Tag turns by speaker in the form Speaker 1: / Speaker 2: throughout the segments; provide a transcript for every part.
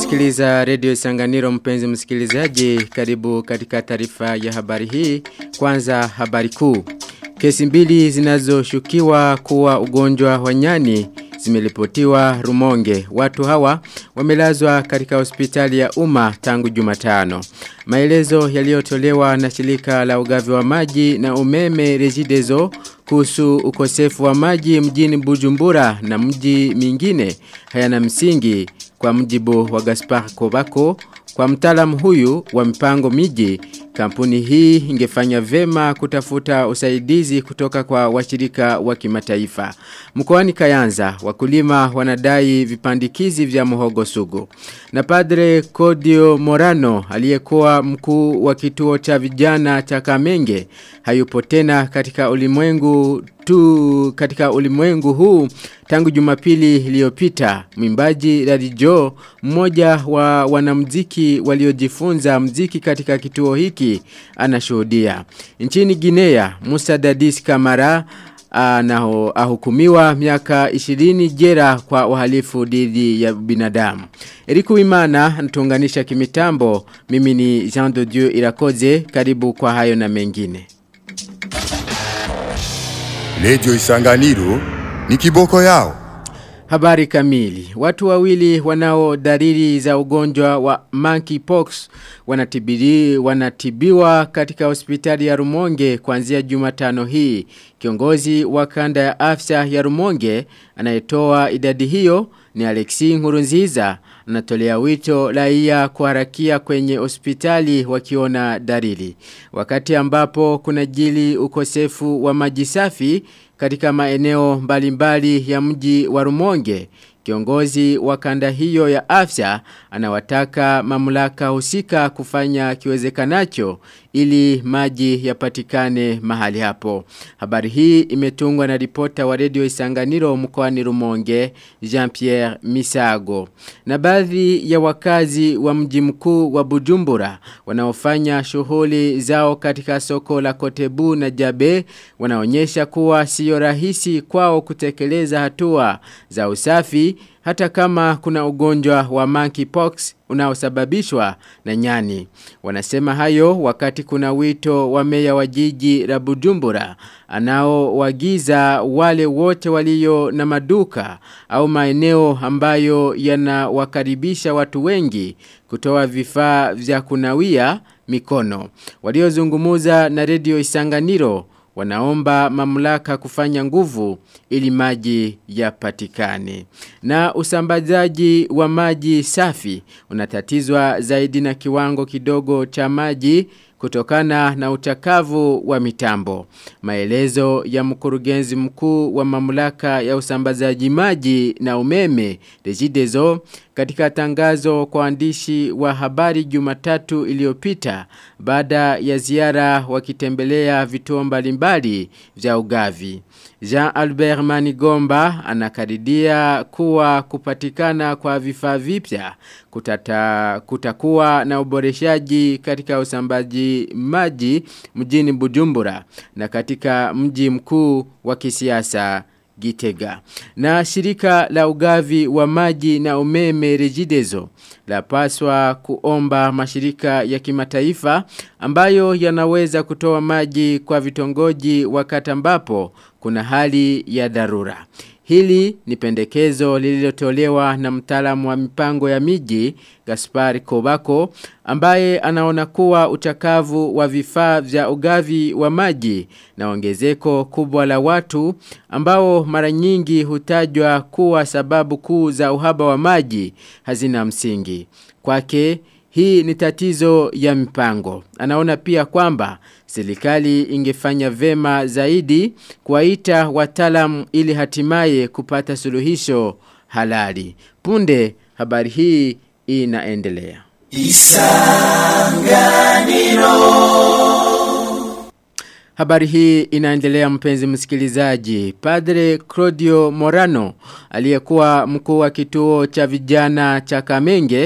Speaker 1: Unasikiliza redio Sanganiro mpenzi msikilizaji karibu katika taarifa ya habari hii kwanza habari kuu. Kesi mbili zinazoshukiwa kuwa ugonjwa wa nyani zimelipotiwa Rumonge. Watu hawa wamelazwa katika hospitali ya umma tangu Jumatano. Maelezo yaliyotolewa na shirika la ugavi wa maji na umeme Regideso kuhusu ukosefu wa maji mjini Bujumbura na mji mingine hayana msingi kwa mjibu wa Gaspar Kobako kwa mtaalamu huyu wa mpango miji kampuni hii ingefanya vema kutafuta usaidizi kutoka kwa washirika wa kimataifa. Mkoani Kayanza wakulima wanadai vipandikizi vya muhogo sugu. Na padre Kodio Morano aliyekuwa mkuu wa kituo cha vijana cha Kamenge hayupo tena katika ulimwengu tu katika ulimwengu huu tangu Jumapili iliyopita mwimbaji Radijo mmoja wa wanamuziki waliojifunza muziki katika kituo hiki anashuhudia nchini Guinea Musa Dadis Kamara anaho ahukumiwa miaka 20 jera kwa uhalifu dhidi ya binadamu. Eriku Imana anatuunganisha kimitambo. Mimi ni Jean de Dieu Irakoze karibu kwa hayo na mengine.
Speaker 2: Lejo Isanganiro ni kiboko yao.
Speaker 1: Habari kamili. Watu wawili wanao dalili za ugonjwa wa monkeypox wanatibiri wanatibiwa katika hospitali ya Rumonge kuanzia Jumatano hii. Kiongozi wa kanda ya afya ya Rumonge anayetoa idadi hiyo ni Alexi Nkurunziza anatolea wito raia kuharakia kwenye hospitali wakiona dalili. Wakati ambapo kuna jili ukosefu wa maji safi katika maeneo mbalimbali ya mji wa Rumonge. Kiongozi wa kanda hiyo ya afya anawataka mamlaka husika kufanya kiwezekanacho ili maji yapatikane mahali hapo. Habari hii imetungwa na ripota wa redio Isanganiro mkoani Rumonge Jean-Pierre Misago. Na baadhi ya wakazi wa mji mkuu wa Bujumbura wanaofanya shughuli zao katika soko la Kotebu na Jabe wanaonyesha kuwa sio rahisi kwao kutekeleza hatua za usafi hata kama kuna ugonjwa wa monkeypox unaosababishwa na nyani. Wanasema hayo wakati kuna wito wa meya wa jiji la Bujumbura anaowagiza wale wote walio na maduka au maeneo ambayo yanawakaribisha watu wengi kutoa vifaa vya kunawia mikono. Waliozungumuza na redio Isanganiro wanaomba mamlaka kufanya nguvu ili maji yapatikane. Na usambazaji wa maji safi unatatizwa zaidi na kiwango kidogo cha maji kutokana na utakavu wa mitambo. Maelezo ya mkurugenzi mkuu wa mamlaka ya usambazaji maji na umeme Regideso katika tangazo kwa waandishi wa habari Jumatatu iliyopita baada ya ziara wakitembelea vituo mbalimbali vya ugavi. Jean Albert Manigomba anakadiria kuwa kupatikana kwa vifaa vipya kutata kutakuwa na uboreshaji katika usambaji maji mjini Bujumbura na katika mji mkuu wa kisiasa Gitega. Na shirika la ugavi wa maji na umeme Regideso la paswa kuomba mashirika ya kimataifa ambayo yanaweza kutoa maji kwa vitongoji wakati ambapo kuna hali ya dharura. Hili ni pendekezo lililotolewa na mtaalamu wa mipango ya miji Gaspar Kobako ambaye anaona kuwa uchakavu wa vifaa vya ugavi wa maji na ongezeko kubwa la watu ambao mara nyingi hutajwa kuwa sababu kuu za uhaba wa maji hazina msingi. Kwake hii ni tatizo ya mipango. Anaona pia kwamba serikali ingefanya vema zaidi kuwaita wataalamu ili hatimaye kupata suluhisho halali. Punde habari hii inaendelea. Isanganiro Habari hii inaendelea mpenzi msikilizaji. Padre Claudio Morano aliyekuwa mkuu wa kituo cha vijana cha Kamenge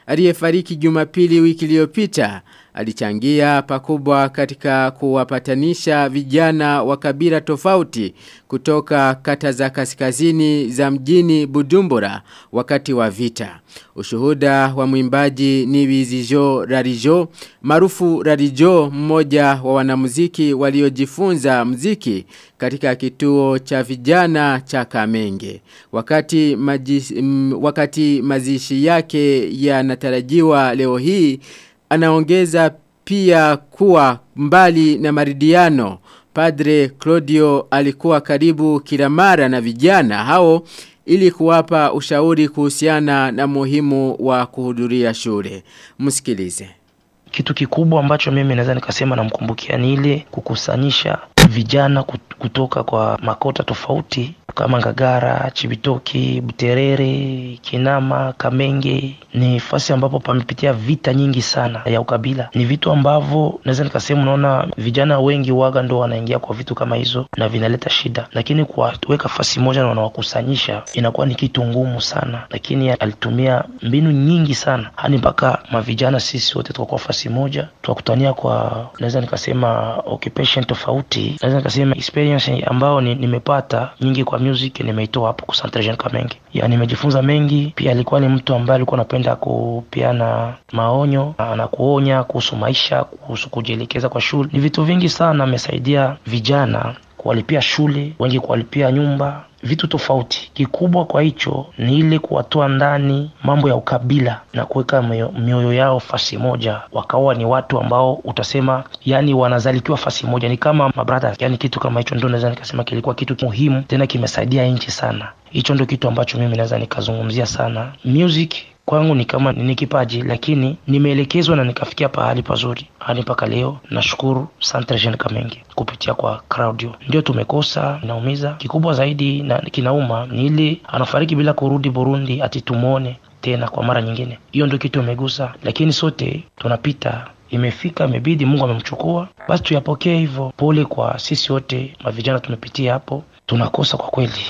Speaker 1: aliyefariki Jumapili wiki iliyopita alichangia pakubwa katika kuwapatanisha vijana wa kabila tofauti kutoka kata za kaskazini za mjini Bujumbura wakati wa vita. Ushuhuda wa mwimbaji ni Wizijo Rarijo, maarufu Rarijo mmoja wa wanamuziki waliojifunza muziki katika kituo cha vijana cha Kamenge. Wakati majis, m, wakati mazishi yake yanatarajiwa leo hii anaongeza pia kuwa mbali na maridiano Padre Claudio alikuwa karibu kila mara na vijana hao ili kuwapa ushauri kuhusiana na muhimu wa kuhudhuria shule. Msikilize.
Speaker 3: Kitu kikubwa ambacho mimi naweza nikasema namkumbukia ni ile kukusanyisha vijana kutoka kwa makota tofauti kama Ngagara, Chibitoki, Buterere, Kinama, Kamenge ni fasi ambapo pamepitia vita nyingi sana ya ukabila. Ni vitu ambavyo naweza nikasema, unaona vijana wengi waga ndo wanaingia kwa vitu kama hizo na vinaleta shida, lakini kuwaweka fasi moja na wanawakusanyisha inakuwa ni kitu ngumu sana, lakini alitumia mbinu nyingi sana hadi mpaka mavijana sisi wote tukakuwa fasi moja, tukakutania kwa naweza nikasema occupation tofauti, naweza nikasema experience ambayo ni, nimepata nyingi kwa music nimeitoa hapo kwa Centre Jean Kamenge. Ya nimejifunza mengi, pia alikuwa ni mtu ambaye alikuwa anapenda kupeana maonyo na kuonya kuhusu maisha, kuhusu kujielekeza kwa shule. Ni vitu vingi sana amesaidia vijana kuwalipia shule, wengi kuwalipia nyumba, vitu tofauti. Kikubwa kwa hicho ni ile kuwatoa ndani mambo ya ukabila na kuweka mioyo yao fasi moja, wakawa ni watu ambao utasema yani wanazalikiwa fasi moja, ni kama mabrother, yani kitu kama hicho ndio naweza nikasema kilikuwa kitu muhimu, tena kimesaidia nchi sana. Hicho ndio kitu ambacho mimi naweza nikazungumzia sana. Music kwangu ni kama ni kipaji, lakini nimeelekezwa na nikafikia pahali pazuri hadi mpaka leo. Nashukuru Centre Jean Kamenge kupitia kwa Claudio. Ndio tumekosa, inaumiza. Kikubwa zaidi na kinauma ni ile anafariki bila kurudi Burundi, ati tumuone tena kwa mara nyingine. Hiyo ndio kitu imegusa, lakini sote tunapita imefika imebidi Mungu amemchukua, basi tuyapokee hivyo. Pole kwa sisi wote mavijana tumepitia hapo, tunakosa kwa kweli.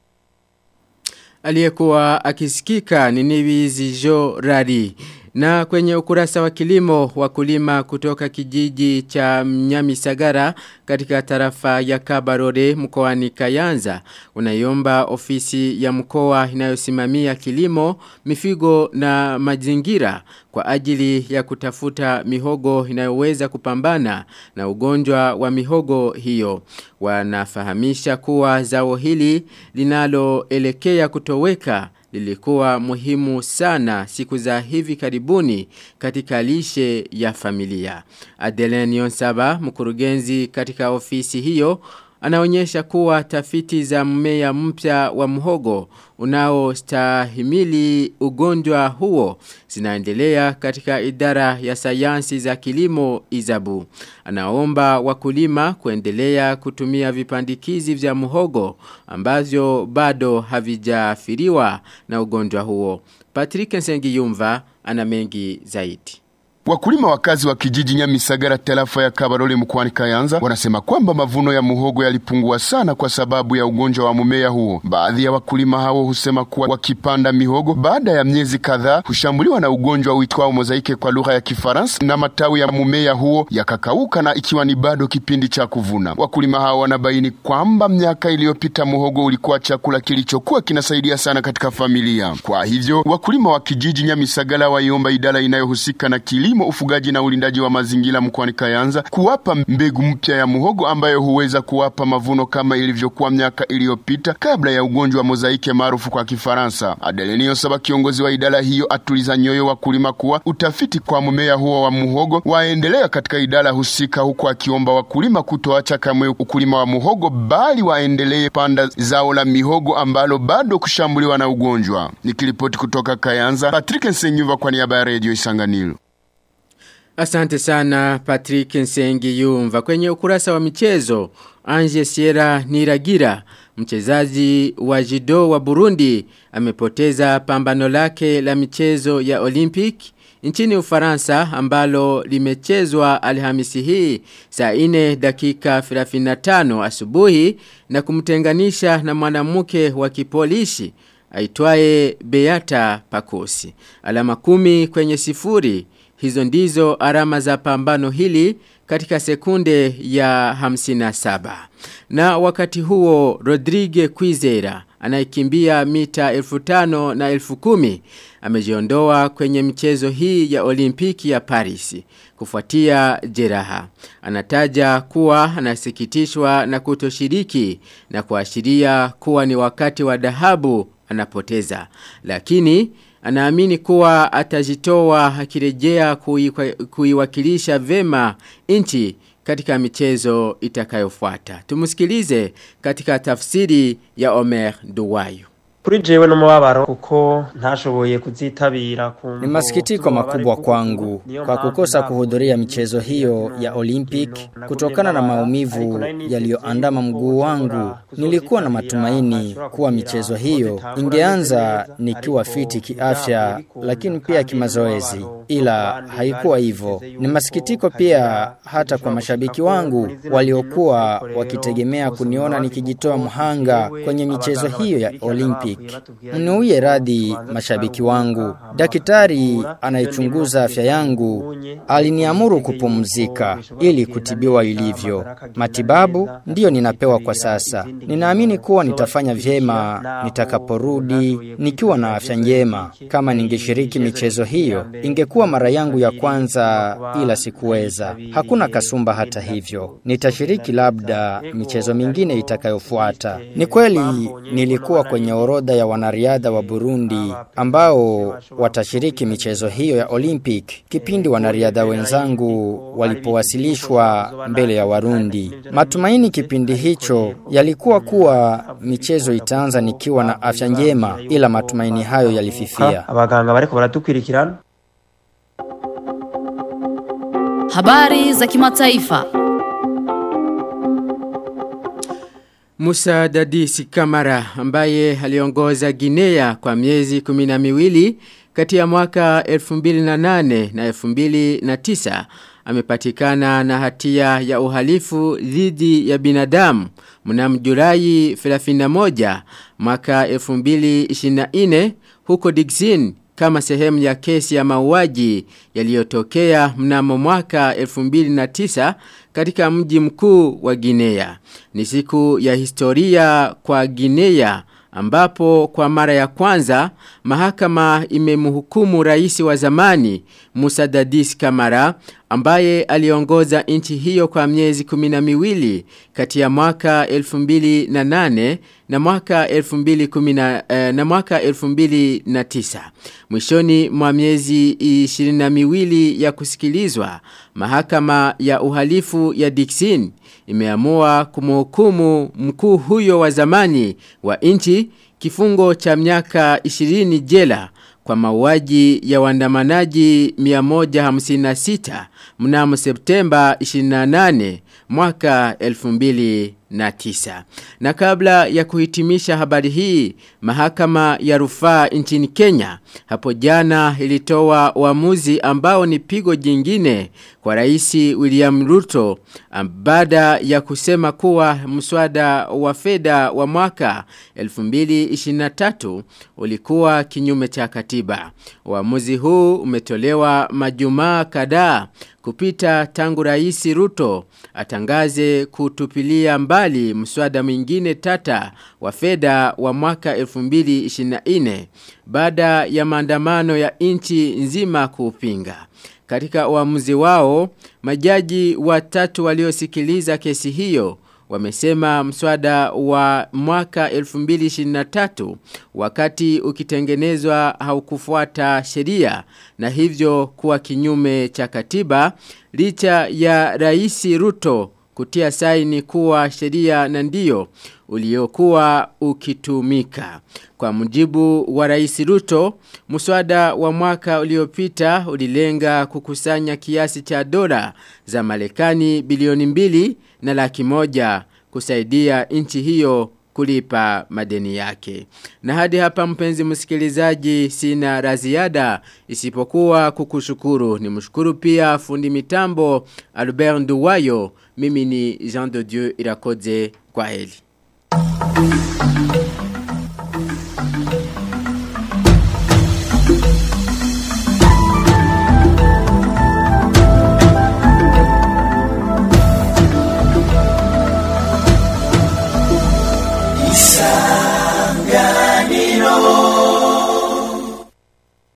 Speaker 1: Aliyekuwa akisikika ni Niwizi Jo Rari. Na kwenye ukurasa wa kilimo wakulima kutoka kijiji cha Mnyamisagara katika tarafa ya Kabarore mkoani Kayanza unaiomba ofisi ya mkoa inayosimamia kilimo, mifigo na mazingira kwa ajili ya kutafuta mihogo inayoweza kupambana na ugonjwa wa mihogo hiyo. Wanafahamisha kuwa zao hili linaloelekea kutoweka lilikuwa muhimu sana siku za hivi karibuni katika lishe ya familia. Adeline Yonsaba, mkurugenzi katika ofisi hiyo, anaonyesha kuwa tafiti za mmea mpya wa mhogo unaostahimili ugonjwa huo zinaendelea katika idara ya sayansi za kilimo Izabu. Anaomba wakulima kuendelea kutumia vipandikizi vya mhogo ambavyo bado havijaathiriwa na ugonjwa huo. Patrick Nsengiyumva ana mengi zaidi.
Speaker 2: Wakulima wakazi wa kijiji Nyamisagara tarafa ya Kabarole mkoani Kayanza wanasema kwamba mavuno ya muhogo yalipungua sana kwa sababu ya ugonjwa wa mumea huo. Baadhi ya wakulima hao husema kuwa wakipanda mihogo baada ya miezi kadhaa hushambuliwa na ugonjwa uitwao mozaike kwa lugha ya Kifaransa na matawi ya mumea huo yakakauka na ikiwa ni bado kipindi cha kuvuna. Wakulima hao wanabaini kwamba miaka iliyopita muhogo ulikuwa chakula kilichokuwa kinasaidia sana katika familia. Kwa hivyo wakulima wa kijiji Nyamisagara waiomba idara inayohusika na kilimo kilimo, ufugaji na ulindaji wa mazingira mkoani Kayanza kuwapa mbegu mpya ya muhogo ambayo huweza kuwapa mavuno kama ilivyokuwa miaka iliyopita kabla ya ugonjwa wa mozaike maarufu kwa Kifaransa. Adelenio Saba, kiongozi wa idara hiyo, atuliza nyoyo wakulima kuwa utafiti kwa mmea huo wa muhogo waendelea katika idara husika, huku akiomba wakulima kutoacha kamwe ukulima wa muhogo, bali waendelee panda zao la mihogo ambalo bado kushambuliwa na ugonjwa. Nikiripoti kutoka Kayanza, Patrick Nsenyuva kwa niaba ya Radio Isanganiro.
Speaker 1: Asante sana Patrick Nsengi Yumva. Kwenye ukurasa wa michezo, Anje Sierra Niragira, mchezaji wa judo wa Burundi, amepoteza pambano lake la michezo ya Olympic nchini Ufaransa ambalo limechezwa Alhamisi hii saa 4 dakika 35 asubuhi na kumtenganisha na mwanamke wa kipolishi aitwaye Beata Pakosi. Alama kumi kwenye sifuri, hizo ndizo alama za pambano hili katika sekunde ya 57. Na wakati huo Rodrigue Kwizera anayekimbia mita elfu tano na elfu kumi amejiondoa kwenye michezo hii ya olimpiki ya Paris kufuatia jeraha. Anataja kuwa anasikitishwa na kutoshiriki na kuashiria kuwa ni wakati wa dhahabu anapoteza. Lakini anaamini kuwa atajitoa akirejea kuiwakilisha vema nchi katika michezo itakayofuata. Tumusikilize katika tafsiri ya Omer Duwayo.
Speaker 4: Kuri jewe n'umubabaro kuko ntashoboye kuzitabira
Speaker 5: Ni masikitiko makubwa kwangu kwa kukosa kuhudhuria michezo hiyo ya Olympic kutokana na maumivu yaliyoandama mguu wangu. Nilikuwa na matumaini kuwa michezo hiyo ingeanza nikiwa fiti kiafya lakini pia kimazoezi ila haikuwa hivyo. Ni masikitiko pia hata kwa mashabiki wangu waliokuwa wakitegemea kuniona nikijitoa mhanga kwenye michezo hiyo ya Olympic. Mniuye radhi mashabiki wangu. Daktari anayechunguza afya yangu aliniamuru kupumzika ili kutibiwa ilivyo. Matibabu ndiyo ninapewa kwa sasa. Ninaamini kuwa nitafanya vyema nitakaporudi nikiwa na afya njema. Kama ningeshiriki michezo hiyo, ingekuwa mara yangu ya kwanza ila sikuweza. Hakuna kasumba hata hivyo. Nitashiriki labda michezo mingine itakayofuata. Ni kweli nilikuwa kwenye orodha ya wanariadha wa Burundi ambao watashiriki michezo hiyo ya Olympic kipindi wanariadha wenzangu walipowasilishwa mbele ya Warundi. Matumaini kipindi hicho yalikuwa kuwa michezo itaanza nikiwa na afya njema, ila matumaini hayo yalififia.
Speaker 4: abaganga bariko baratukwirikirana
Speaker 6: Habari za kimataifa.
Speaker 1: Musa Dadisi Kamara ambaye aliongoza Guinea kwa miezi kumina miwili kati ya mwaka 2008 na 2009 amepatikana na hatia ya uhalifu dhidi ya binadamu mnamo Julai 31 mwaka 2024 huko Dixin kama sehemu ya kesi ya mauaji yaliyotokea mnamo mwaka 2009 katika mji mkuu wa Guinea. Ni siku ya historia kwa Guinea ambapo kwa mara ya kwanza mahakama imemhukumu rais wa zamani Musa Dadis Kamara ambaye aliongoza nchi hiyo kwa miezi kumina miwili kati ya mwaka 2008 na mwaka 2010 eh, na mwaka 2009 mwishoni mwa miezi 22 ya kusikilizwa mahakama ya uhalifu ya Dixin imeamua kumhukumu mkuu huyo wa zamani wa nchi kifungo cha miaka 20 jela kwa mauaji ya waandamanaji 156 mnamo Septemba 28 mwaka 2009. Na kabla ya kuhitimisha habari hii, mahakama ya rufaa nchini Kenya hapo jana ilitoa uamuzi ambao ni pigo jingine kwa rais William Ruto baada ya kusema kuwa mswada wa fedha wa mwaka 2023 ulikuwa kinyume cha katiba. Uamuzi huu umetolewa majumaa kadhaa kupita tangu rais Ruto atangaze kutupilia mbali mswada mwingine tata wa fedha wa mwaka 2024 baada ya maandamano ya nchi nzima kuupinga. Katika uamuzi wao, majaji watatu waliosikiliza kesi hiyo wamesema mswada wa mwaka 2023 wakati ukitengenezwa haukufuata sheria na hivyo kuwa kinyume cha katiba licha ya rais Ruto kutia saini kuwa sheria na ndio uliokuwa ukitumika. Kwa mujibu wa rais Ruto, muswada wa mwaka uliopita ulilenga kukusanya kiasi cha dola za Marekani bilioni mbili na laki moja kusaidia nchi hiyo kulipa madeni yake. Na hadi hapa mpenzi msikilizaji sina raziada isipokuwa kukushukuru. Ni mshukuru pia fundi mitambo Albert Nduwayo. Mimi ni Jean de Dieu Irakoze kwa heli.